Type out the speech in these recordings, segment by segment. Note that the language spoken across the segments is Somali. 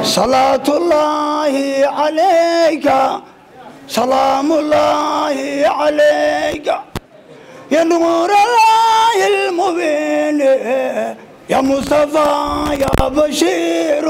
صلاة الله عليك سلام الله عليك يا نور الله المبين يا مصطفى يا بشير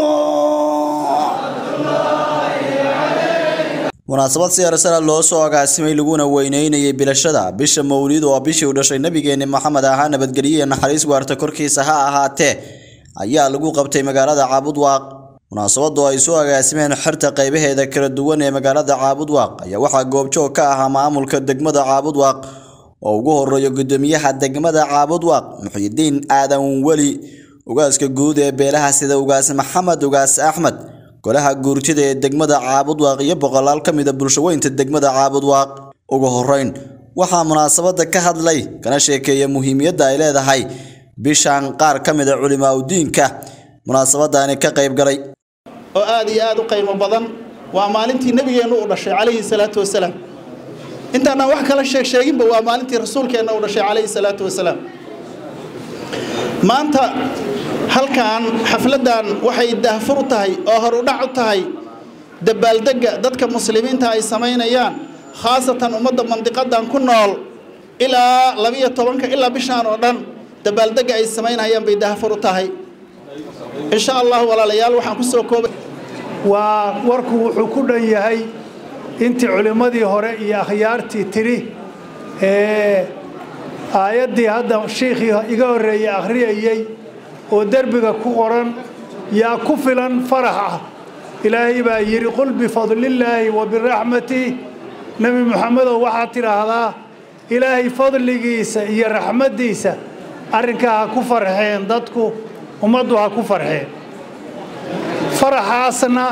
munaasabad siyarsana loo soo agaasimay laguna weyneynayay bilashada bisha mawlid oo bishii u dhashay nabigeeni maxamed ahaa nabadgelyo iyo naxariis waarta korkiisa ha ahaatee ayaa lagu qabtay magaalada caabudwaaq munaasabadu ay soo agaasimeen xirta qaybaheeda kala duwan ee magaalada caabudwaaq ayaa waxaa goobjoog ka ahaa maamulka degmada caabudwaaq oo ugu horeeyo gudoomiyaha degmada caabudwaaq muxidiin aadan weli ugaaska guud ee beelaha sida ugaas maxamed ugaas axmed golaha guurtida ee degmada caabudwaaq iyo boqolaal ka mida bulshaweynta degmada caabudwaaq ugu horeyn waxaa munaasabada ka hadlay kana sheekeeya muhiimiyadda ay leedahay bishan qaar ka mida culimaa udiinka munaasabadani ka qayb galay oo aad iyo aad u qiimo badan waa maalintii nebigeennu u dhashay calayhi salaatu wasalaam intaanaan wax kala sheeg sheeginba waa maalintii rasuulkeenna u dhashay calayhi salaatu wasalaam maanta halkan xafladdan waxay daahfur u tahay oo hor u dhac u tahay dabaaldegga dadka muslimiinta ay samaynayaan khaasatan ummadda mandiqadan ku nool ilaa labiyo tobanka ilaa bishaan oo dhan dabaaldegga ay samaynayaan bay daahfur u tahay insha allah walaalayaal waxaan ku soo koobay waa warku wuxuu ku dhan yahay intii culimmadii hore iyo akhyaartii tidhi ee aayaddii hadda shiikhii iga horreeyey akhriyayey oo derbiga ku qoran yaa ku filan farax ah ilaahay baa yidhi qul bifadlillaahi wa biraxmatih nebi moxamedow waxaad tidhaahdaa ilaahay fadligiisa iyo raxmaddiisa arrinkaa ha ku farxeen dadku ummaddu ha ku farxeen faraxaasna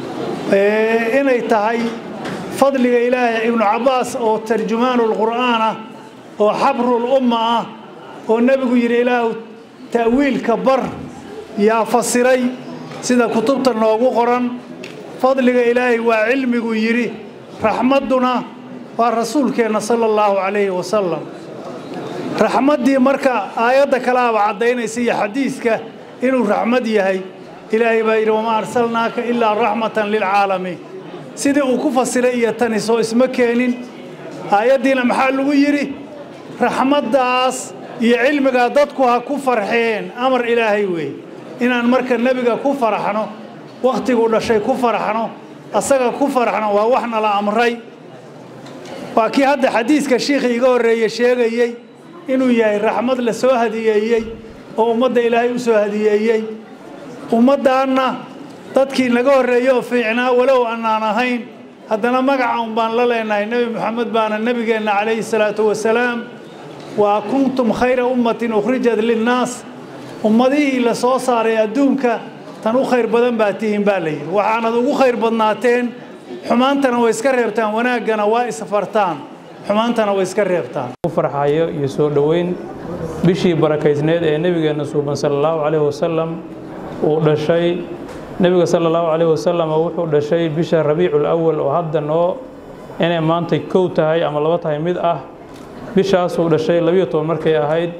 inay tahay fadliga ilaahay ibnu cabbaas oo tarjumaanulqur'aan ah oo xabrul umma ah oo nebigu yidhi ilaahu ta'wiilka bar yaa fasiray sida kutubta noogu qoran fadliga ilaahay waa cilmigu yidhi raxmadduna waa rasuulkeenna sala allahu calayhi wasalam raxmaddii marka aayadda kalaaba caddaynaysa iyo xadiiska inuu raxmad yahay ilaahay baa yidhi wamaa arsalnaaka ilaa raxmatan lilcaalamiin sidii uu ku fasiray iyo tani soo isma keenin aayaddiina maxaa lagu yidhi raxmaddaas iyo cilmigaa dadku ha ku farxeen amar ilaahay weeye inaan marka nebiga ku faraxno wakhtiguu dhashay ku faraxno asaga ku faraxno waa wax nala amray waa kii hadda xadiiska shiikhii iga horreeye sheegayey inuu yahay raxmad la soo hadiyeeyey oo ummadda ilaahay u soo hadiyeeyey ummaddaanna dadkii naga horreeye oo fiicnaa walow annaan ahayn haddana magaca un baan la leenahay nebi moxamed baana nebigeenna calayhi salaatu wasalaam waa kuntum khayra ummatin ukhrijat linnaas ummadihii la soo saaray adduunka tan u khayr badan baa tihiin baa la yidhi waxaanad ugu khayr badnaateen xumaantana way iska reebtaan wanaaggana waa isfartaan xumaantana way iska reebtaan farxayo iyo soo dhoweyn bishii barakaysneed ee nebigeenna suuban sala allahu calayhi wasalam uu dhashay nebiga sala allahu calayhi wasalam wuxuu dhashay bisha rabiicul awal oo hadda noo inay maanta kow tahay ama laba tahay mid ah bishaasuu dhashay labiyo toban markay ahayd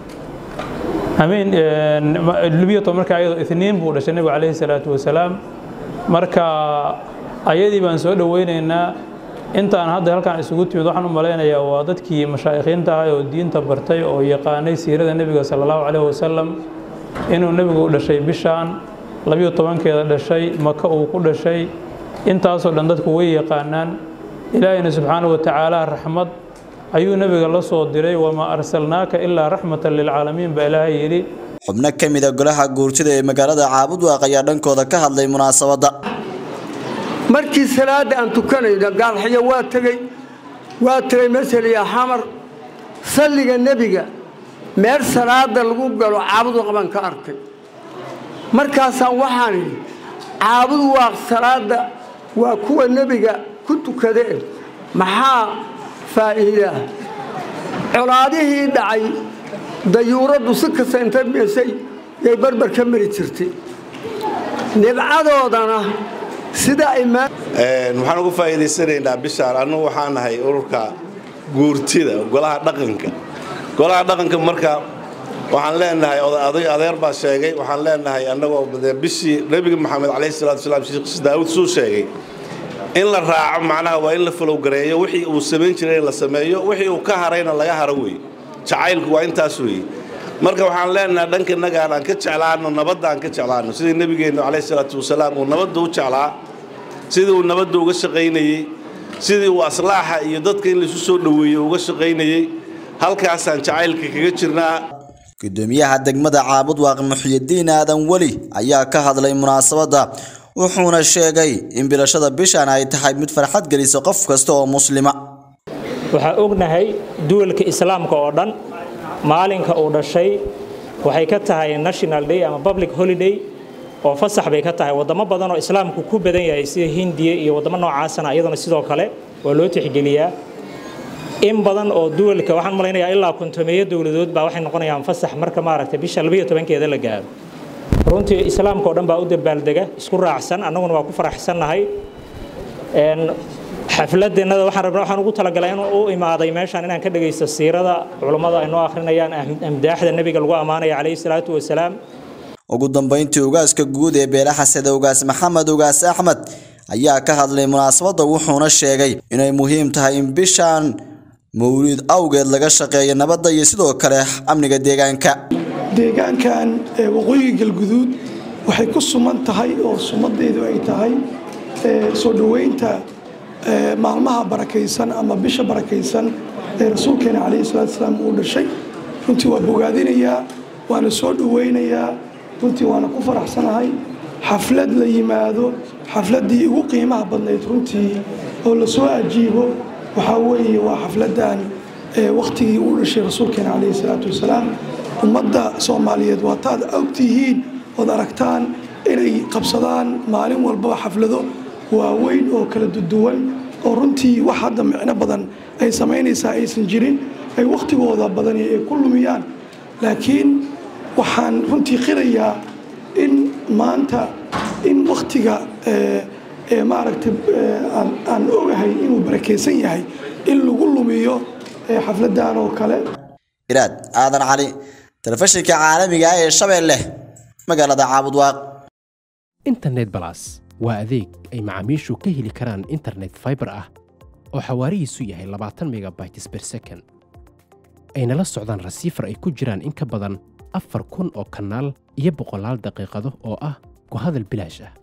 amiin labiyo toban markay ayadoo itniin buu dhashay nebiga calayhi salaatu wasalaam marka ayadii baan soo dhoweynaynaa intaan hadda halkaan isugu timid waxaan u malaynayaa waa dadkii mashaa'ikiinta ahay oo diinta bartay oo yaqaanay siirada nebiga sala allahu calayhi wasalam inuu nebigu u dhashay bishaan labiyo tobankeeda dhashay maka uu ku dhashay intaasoo dhan dadku way yaqaanaan ilaahayna subxaanahu watacaala raxmad ayuu nebiga la soo diray wamaa arsalnaaka ilaa raxmatan lilcaalamiin baa ilaahay yidhi xubno ka mida golaha guurtida ee magaalada caabudwaaq ayaa dhankooda ka hadlay munaasabadda markii salaadda aan tukanayno gaalxyo waa tegey waa tegey maseliya xamar salliga nebiga meel salaada lagu galo caabudwaaq baan ka arkay markaasaan waxaan idhi caabudwaaq salaadda waa kuwa nebiga ku tukadeen maxaa faa'iidaa colaadihii dhacay dayuuraddu si kasta inta meesay yay barbar ka mari jirtay nibcadoodana sida ay waxaan ugu faa'iidaysanaynaa bishaan annugu waxaan nahay ururka guurtida golaha dhaqanka golaha dhaqanka marka waxaan leenahay oday adeer baa sheegay waxaan leenahay annagoo bishii nebiga maxamed calayhi salaatu wasalaam sheekh daawud suu sheegay in la raaco macnaha waa in la falowgareeyo wixii uu samayn jiray in la sameeyo wixii uu ka harayna laga haro weeye jacaylku waa intaas weeye marka waxaan leenahay dhanka innagaan aan ka jeclaano nabadda aan ka jeclaano sidii nebigeennu calayhi salaatu wasalaam uu nabadda u jeclaa sidii uu nabadda uga shaqaynayey sidii uu aslaaxa iyo dadka in laisu soo dhoweeyo uga shaqaynayey halkaasaan jacaylka kaga jirnaa gudoomiyaha degmada caabud waaq muxyidiin aadan weli ayaa ka hadlay munaasabadda wuxuuna sheegay in bilashada bishan ay tahay mid farxad gelisa qof kasta oo muslima waxaa ognahay duwalka islaamka oo dhan maalinka uu dhashay waxay ka tahay national day ama public holiday oo fasax bay ka tahay wadamo badan oo islaamku ku badan yahay sida hindiya iyo wadamo noocaasana iyaduna sidoo kale waa loo tixgeliyaa in badan oo duwalka waxaan malaynayaa ilaa kontomeeyo dowladood baa waxay noqonayaan fasax marka maaragtay bisha labayo tobankeeda la gaaro runtii islaamka oo dhan baa u dabaaldega isku raacsan annaguna waa ku faraxsannahay xafladeennada waxaan rabnaa waxaan ugu talagalay inuu u imaaday meeshaan inaan ka dhagaysto siirada culummada ay noo akhrinayaan amdaaxda nebiga lagu ammaanaya calayhi salaatu wasalaam ugu dambeyntii ugaaska guud ee beelaha sida ugaas maxamed ugaas axmed ayaa ka hadlay munaasabadda wuxuuna sheegay inay muhiim tahay in bishan mawlid awgeed laga shaqeeyo nabadda iyo sidoo kale amniga deegaanka deegaankan waqooyiga galguduud waxay ku suman tahay oo sumadeedu ay tahay soo dhoweynta maalmaha barakaysan ama bisha barakaysan ee rasuulkeena calayhi salaatu salaam uu dhashay runtii waa bogaadinayaa waana soo dhoweynayaa runtii waana ku faraxsanahay xaflad la yimaado xafladdii ugu qiimaha badnayd runtii oo lasoo ajiibo waxaa weeye waa xafladdan wakhtigii uu dhashay rasuulkeena calayhi salaatu wasalaam ummadda soomaaliyeed waa taad ogtihiin ood aragtaan inay qabsadaan maalin walbaba xaflado waaweyn oo kala duduwan oo runtii wax hadda micno badan ay samaynaysaa aysan jirin ay wakhtigooda badani ay ku lumiyaan laakiin waxaan runtii qirayaa in maanta in wakhtiga maaragtay aan ogahay inuu barakaysan yahay in lagu lumiyo xafladdan oo kale iraad aadan cali telefishinka caalamiga ah ee shabeelle magaalada caabudwaaq internet balas waa adeeg ay macaamiishu ka heli karaan internet fiber ah oo xawaarihiisu yahay labaatan megabytes per second ayna la socdaan rasiifar ay ku jiraan in ka badan afar kun oo kanaal iyo boqolaal daqiiqado oo ah ku hadal bilaash ah